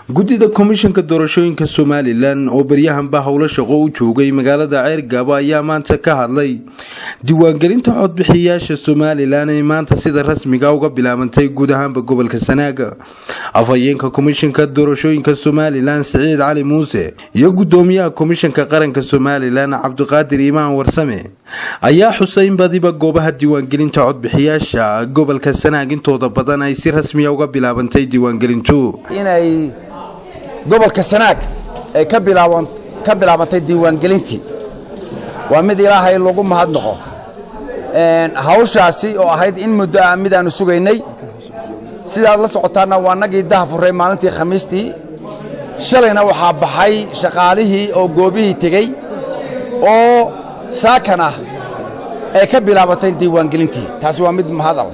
guddida komishanka doorashooyinka somalilan oo baryahanba howlo shaqo u joogay magaalada ceergaabo ayaa maanta ka hadlay diiwaangelinta codbixiyayaasha somalilan ee maanta sida rasmiga uga bilaabantay guud ahaanba gobolka sanaaga afhayeenka komishanka doorashooyinka somalilan siciid cali muuse iyo gudoomiyaha komishanka qaranka somalilan cabdiqaadir imaan warsame ayaa xusay in badiba goobaha diiwaangelinta codbixiyaasha gobolka sanaag intooda badan ay si rasmiya uga bilaabantay diiwaangelintu inay gobolka sanaag ay ka bilaabantay diiwaangelintii waa mid ilaahay lagu mahadnaqo hawshaasi oo ahayd in muddo ah mid aanu sugaynay sidaad la socotaanna waa nagii daha furray maalintii khamiistii shalayna waxaa baxay shaqaalihii oo goobihii tegey oo saakan ah ay ka bilaabatay diiwaangelintii taasi waa mid mahadal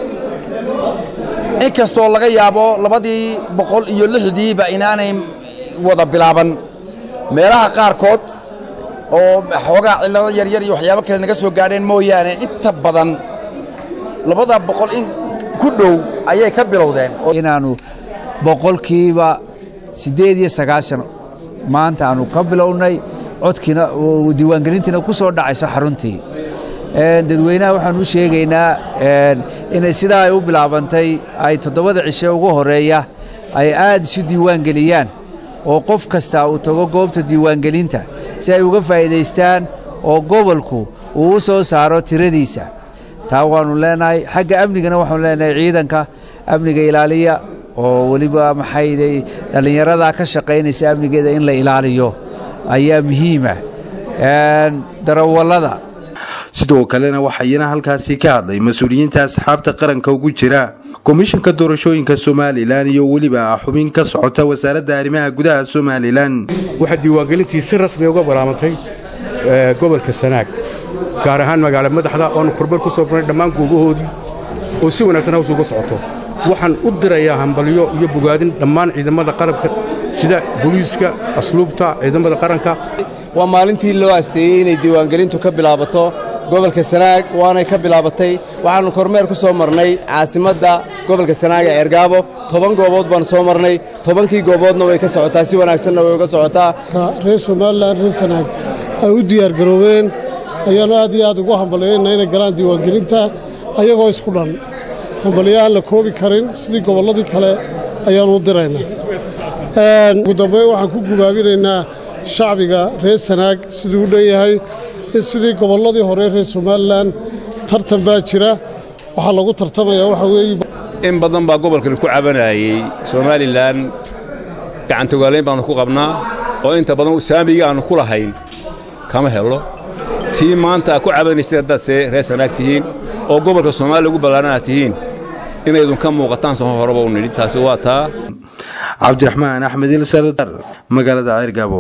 in kastoo laga yaabo labadii boqol iyo lixdiiba inaanay wada bilaaban meelaha qaarkood oo xoogaa cillado yaryar iyo waxyaabo kale naga soo gaadheen mooyaane inta badan labada boqol in ku dhow ayay ka bilowdeen inaannu boqolkiiba siddeed iyo sagaashan maanta aanu ka bilownay codkiina diiwaangelintiina ku soo dhacayso xaruntii dadweynaha waxaan u sheegaynaa inay sidaa ay u bilaabantay ay toddobada cishe ugu horeeya ay aad isu diiwaangeliyaan oo qof kasta uu tago goobta diiwaangelinta si ay uga faa'iidaystaan oo gobolku uu u soo saaro tiradiisa taa waannu leenahay xagga amnigana waxaanu leenahay ciidanka amniga ilaaliya oo weliba maxayday dhallinyaradaa ka shaqaynaysa amnigeeda in la ilaaliyo ayaa muhiima darawallada sidoo kalena waxayna halkaasi ka hadlay mas-uuliyiinta asxaabta qaranka ugu jira komishanka doorashooyinka somalilan iyo weliba xubin ka socota wasaaradda arrimaha gudaha somalilan waxaa diiwaangelintii si rasmi uga bilaabantay gobolka sanaag gaar ahaan magaala madaxda oonu korbar ku soo barnay dhammaan goobahoodii oo si wanaagsan hawsha uga socoto waxaan u dirayaa hambalyo iyo bogaadin dhammaan ciidamada qalabka sida booliiska asluubta ciidamada qaranka waa maalintii loo asteeyey inay diiwaangelintu ka bilaabato gobolka sanaag waanay ka bilaabatay waxaannu kormeer ku soo marnay caasimadda gobolka sanaag ee ceergaabo toban goobood baannu soo marnay tobankii gooboodna way ka socotaa si wanaagsanna way uga socotaa reer somalilan reer sanaag ay u diyaargaroobeen ayaannu aad iyo aad ugu hambalyaynna inay galaan diiwaangelinta ayagoo isku dhan hambalyahaan la koobi karin sidii gobolladii kale ayaannu u diraynaa ugu dambayn waxaan ku gubaabinaynaa shacbiga reer sanaag siduu u dhan yahay in sidii gobolladii hore reer somalilan tartan baa jira waxaa lagu tartamayaa waxa weeye in badan baa gobolkan ku cabanayey somalilan gacantogaalayn baannu ku qabnaa oo inta badan saamigii aannu ku lahayn kama helo tii maanta aad ku cabanaysa haddaad see reer sanaag tihiin oo gobolka soomaaliya ugu ballaarhan aad tihiin inaydun ka muuqataan soo horeba u nidhi taasi waa taa cabdiraxmaan axmed ilsardar magaalada ceergaabo